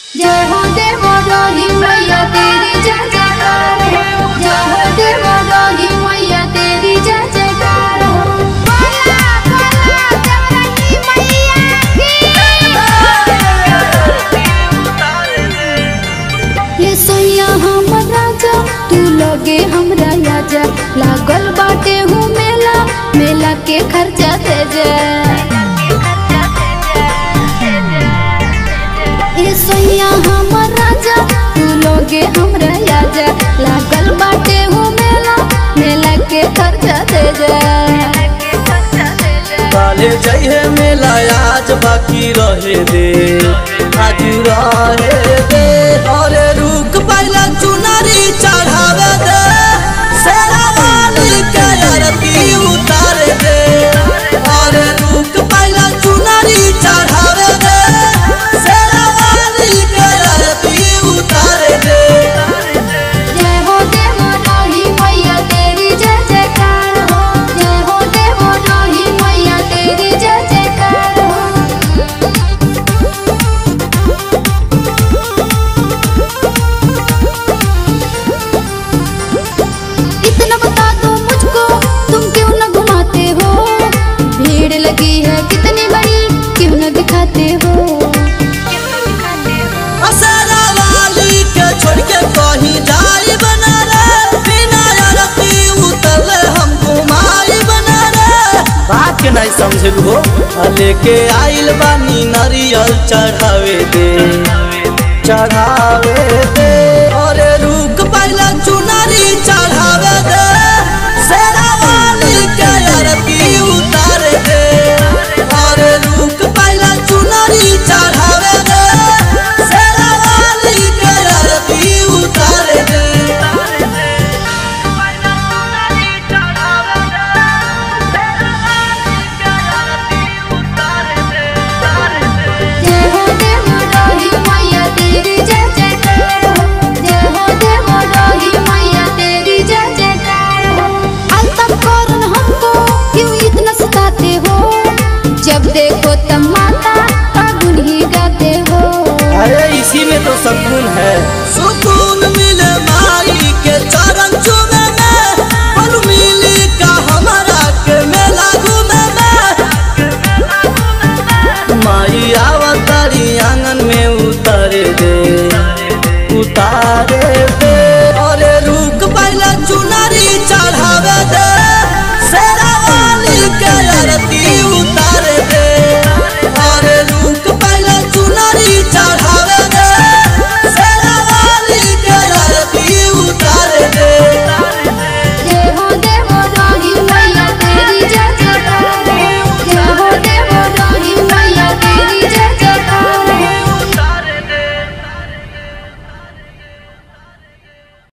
जय हो देवो डोली मैया तेरी जय जयकार हो जय हो देवो डोली मैया तेरी जय जयकार हो बोला बोला देवरानी मैया की ये सैया हम राजा तू लगे हमरा राजा लागल बाटे हूँ मेला मेला के खर्चा दे जा ए सैया हमर राजा तू लोगे हमरा राजा लागल बाटे हो मेला मेला के खर्चा दे जा काले जइहे मेला आज बाकी रहे दे आज रहे दे अरे रुक पहला चुनरी चढ़ावे दे सेरा वाली के आरती उतार दे अरे रुक पहला चुनरी चढ़ावे दे सेरा वाली के आरती उतार दे जय हो देवो डोली मैया तेरी जय जयकार हो जय हो देवो डोली मैया तेरी जय जयकार हो इतना बता दो मुझको तुम क्यों न घुमाते हो भीड़ लगी है कितनी बड़ी क्यों न दिखाते हो असरा वाली के छोड़ के कहीं जाई बना रे बिना आरती उतरले हम घुमाई बना रे बात के नहीं समझल हो लेके आइल बानी नारियल चढ़ावे दे चढ़ावे दे अरे रुक पहला चुनरी चढ़ावे दे सेरा वाली के आरती उतार दे अरे रुक पहला चुनरी चढ़ावे दे सेरा वाली के आरती उतार दे जय हो देवो डोली मैया तेरी जय जयकार हो जय हो देवो डोली मैया तेरी जय जयकार हो अलतम कौरन हमको क्यों इतना सताते हो जब देखो तब माता का गुन ही गाते हो अरे इसी में तो सुकून है सुकून मिले माई के चरण चूमे में पल मिली का हमारा के मेला घूमे में माई आवतारी आंगन में उतर दे